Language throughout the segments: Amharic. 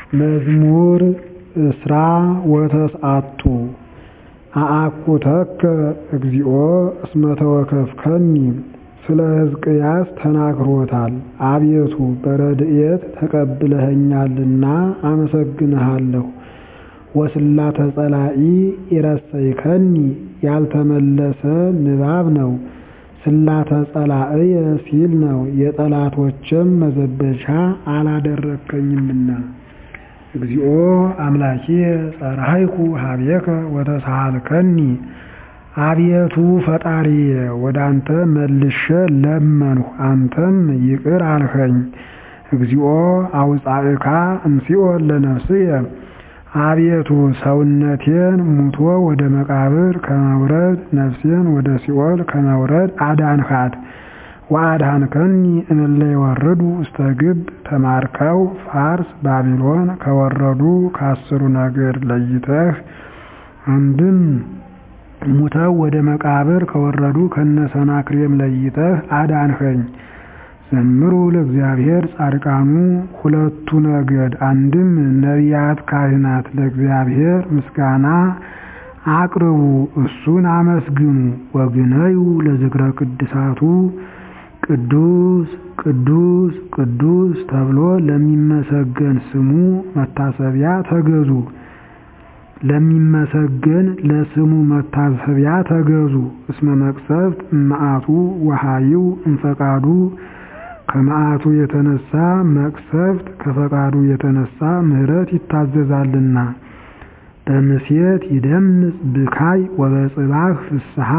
መዝሙር እስራ ወተስዓቱ አአኩተከ እግዚኦ እስመ ተወከፍከኒ ስለ ሕዝቅያስ ተናግሮታል አቤቱ በረድኤት ተቀብለኸኛልና አመሰግንሃለሁ ወስላተ ጸላኢ ኢረሰይከኒ ያልተመለሰ ንባብ ነው ስላተ ጸላእየ ሲል ነው የጠላቶቼም መዘበቻ አላደረግከኝምና እግዚኦ አምላኪየ ጸራህይኩ ኀቤከ ወተሳሃልከኒ አቤቱ ፈጣሪዬ ወደ አንተ መልሼ ለመንሁ አንተም ይቅር አልኸኝ እግዚኦ አውፃእካ እምሲኦል ለነፍስየ አቤቱ ሰውነቴን ሙቶ ወደ መቃብር ከመውረድ ነፍሴን ወደ ሲኦል ከመውረድ አዳንሃት ወአድኃንከኒ እምእለ ይወርዱ ውስተ ግብ ተማርከው ፋርስ ባቢሎን ከወረዱ ከአስሩ ነገድ ለይተህ አንድም ሙተው ወደ መቃብር ከወረዱ ከነሰናክሬም ለይተህ አዳንኸኝ ዘምሩ ለእግዚአብሔር ጻድቃኑ ሁለቱ ነገድ አንድም ነቢያት ካህናት ለእግዚአብሔር ምስጋና አቅርቡ እሱን አመስግኑ ወግነዩ ለዝክረ ቅድሳቱ ቅዱስ ቅዱስ ቅዱስ ተብሎ ለሚመሰገን ስሙ መታሰቢያ ተገዙ ለሚመሰገን ለስሙ መታሰቢያ ተገዙ እስመ መቅሰፍት እመዓቱ ወሃይው እምፈቃዱ ከመዓቱ የተነሳ መቅሰፍት ከፈቃዱ የተነሳ ምሕረት ይታዘዛልና በምሴት ይደምጽ ብካይ ወበጽባህ ፍስሐ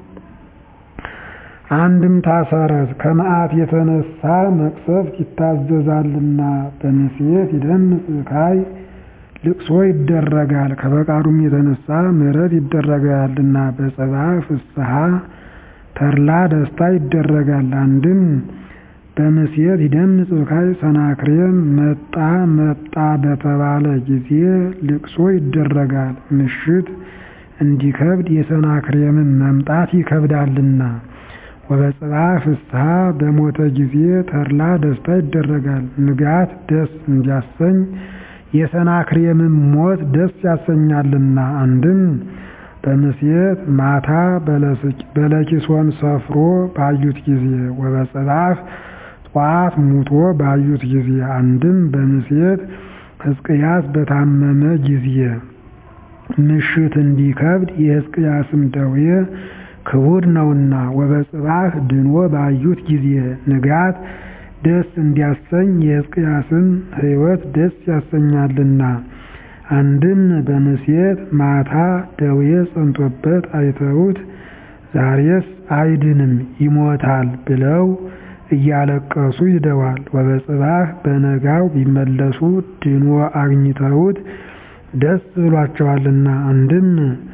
አንድም ታሰረት ከመዓት የተነሳ መቅሰፍት ይታዘዛልና በምሴት ይደምጽ ብካይ ልቅሶ ይደረጋል ከፈቃዱም የተነሳ ምሕረት ይደረጋልና በጽባህ ፍስሐ ተድላ ደስታ ይደረጋል አንድም በምሴት ይደምጽ ብካይ ሰናክሬም መጣ መጣ በተባለ ጊዜ ልቅሶ ይደረጋል ምሽት እንዲከብድ የሰናክሬምን መምጣት ይከብዳልና ወበጽባህ ፍስሐ በሞተ ጊዜ ተድላ ደስታ ይደረጋል ንጋት ደስ እንዲያሰኝ የሰናክሬምን ሞት ደስ ያሰኛልና አንድም በምሴት ማታ በለኪሶን ሰፍሮ ባዩት ጊዜ ወበጽባህ ጠዋት ሙቶ ባዩት ጊዜ አንድም በምሴት ሕዝቅያስ በታመመ ጊዜ ምሽት እንዲከብድ የሕዝቅያስም ደዌ ክቡድ ነውና ወበጽባህ ድኖ ባዩት ጊዜ ንጋት ደስ እንዲያሰኝ የሕዝቅያስን ሕይወት ደስ ያሰኛልና አንድም በምሴት ማታ ደዌ ጸንቶበት አይተውት ዛሬስ አይድንም ይሞታል ብለው እያለቀሱ ይደዋል ወበጽባህ በነጋው ቢመለሱ ድኖ አግኝተውት ደስ ብሏቸዋልና አንድም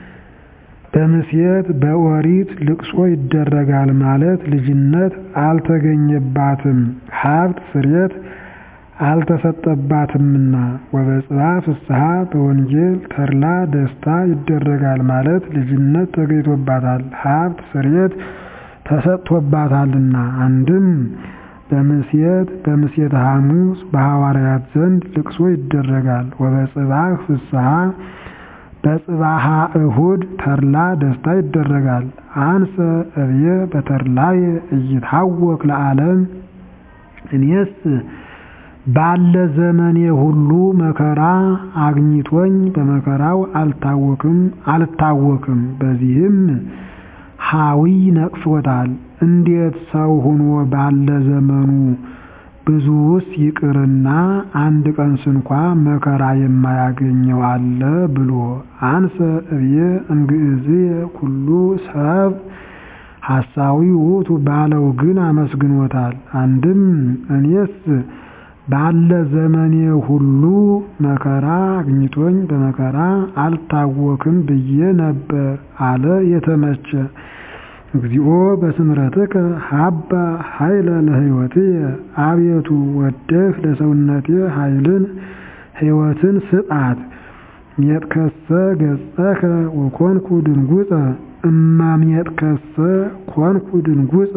በምሴት በኦሪት ልቅሶ ይደረጋል ማለት ልጅነት አልተገኘባትም ሀብት ፍሬት አልተሰጠባትምና ወበጽባህ ፍስሐ በወንጌል ተድላ ደስታ ይደረጋል ማለት ልጅነት ተገኝቶባታል ሀብት ፍሬት ተሰጥቶባታልና አንድም በምሴት በምሴት ሐሙስ በሐዋርያት ዘንድ ልቅሶ ይደረጋል ወበጽባህ ፍስሐ በጽባሃ እሁድ ተድላ ደስታ ይደረጋል አንሰ እብየ በተድላየ እይታወክ ለዓለም እኔስ ባለ ዘመኔ ሁሉ መከራ አግኝቶኝ በመከራው አልታወክም አልታወክም በዚህም ሐዊ ነቅፎታል እንዴት ሰው ሆኖ ባለ ዘመኑ ብዙውስ ይቅርና አንድ ቀን ስንኳ መከራ የማያገኘው አለ ብሎ አንሰ እብየ እምግእዝየ ኩሉ ሰብ ሐሳዊ ውእቱ ባለው ግን አመስግኖታል አንድም እኔስ ባለ ዘመኔ ሁሉ መከራ አግኝቶኝ በመከራ አልታወክም ብዬ ነበር አለ የተመቸ እግዚኦ በስምረትከ ሀባ ኃይለ ለሕይወትየ አቤቱ ወደህ ለሰውነቴ ኃይልን ሕይወትን ስጣት ሜጥከሰ ገጸከ ወኮንኩ ድንጉፀ እማሜጥከሰ ኮንኩ ድንጉፀ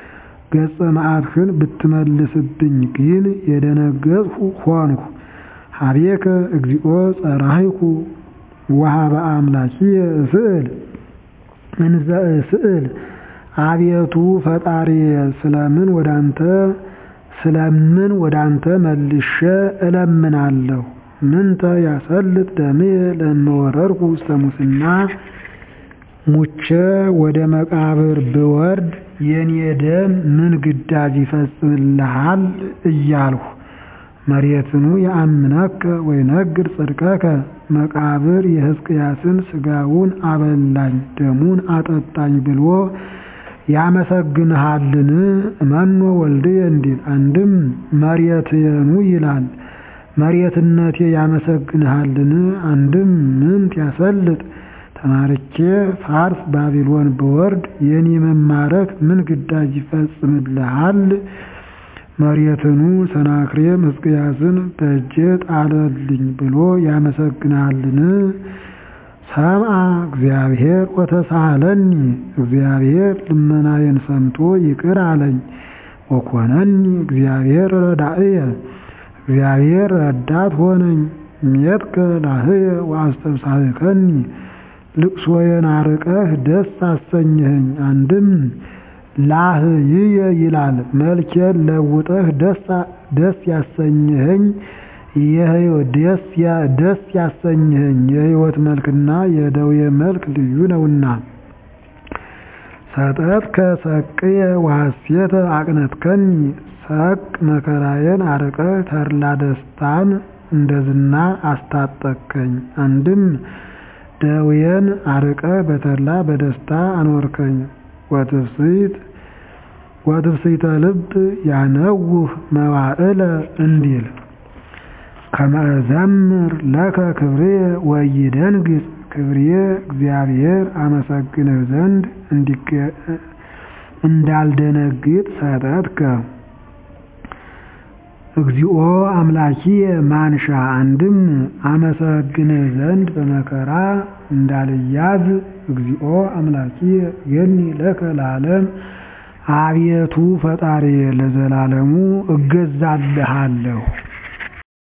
ገጸ መዓትህን ብትመልስብኝ ግን የደነገጥሁ ሆንሁ ሀቤከ እግዚኦ ጸራሂኩ ወሀበ አምላኪየ እስእል እንዘ እስእል አቤቱ ፈጣሪየ ስለምን ወዳንተ ስለምን ወዳንተ መልሼ እለምናለሁ። ምንተ ያሰልጥ ደምየ ለእመወረርኩ ውስተ ሙስና ሙቼ ወደ መቃብር ብወርድ የኔ ደም ምን ግዳጅ ይፈጽምልሃል እያልሁ መሬትኑ የአምነከ ወይነግር ጽድቀከ መቃብር የሕዝቅያስን ሥጋውን አበላኝ ደሙን አጠጣኝ ብሎ ያመሰግንሃልን እመኖ ወልድየ እንዲል አንድም መሬትየኑ ይላል መሬትነቴ ያመሰግንሃልን አንድም ምንት ያሰልጥ ተማርኬ ፋርስ ባቢሎን ብወርድ የኔ መማረክ ምን ግዳጅ ይፈጽምልሃል? መሬትኑ ሰናክሬም ሕዝቅያስን በእጄ ጣለልኝ ብሎ ያመሰግናልን? ሰምዐ እግዚአብሔር ወተሳሃለኒ እግዚአብሔር ልመናዬን ሰምቶ ይቅር አለኝ። ወኮነኒ እግዚአብሔር ረዳእየ እግዚአብሔር ረዳት ሆነኝ። ሜትከ ላህየ ወአስተብሳህከኒ ልቅሶዬን አርቀህ ደስ አሰኘኸኝ። አንድም ላህይየ ይላል መልኬን ለውጠህ ደስ ያሰኘኸኝ ደስ ያሰኘኸኝ የሕይወት መልክና የደዌ መልክ ልዩ ነውና። ሰጠትከ ሰቅየ ወሐሴተ አቅነትከኒ ሰቅ መከራዬን አርቀህ ተድላ ደስታን እንደ ዝና አስታጠቅከኝ። አንድም ደዌን አርቀህ በተድላ በደስታ አኖርከኝ። ወትፍስሕት ወትፍስሕተ ልብ ያነውህ መዋዕለ እንዲል ከመ እዘምር ለከ ክብርየ ወኢይደንግጽ ክብርየ እግዚአብሔር አመሰግንህ ዘንድ እንዳልደነግጥ ሰጠትከ። እግዚኦ አምላኪየ ማንሻ አንድም አመሰግንህ ዘንድ በመከራ እንዳልያዝ እግዚኦ አምላኪየ ገኒ ለከ ለዓለም አቤቱ ፈጣሪየ ለዘላለሙ እገዛልሃለሁ።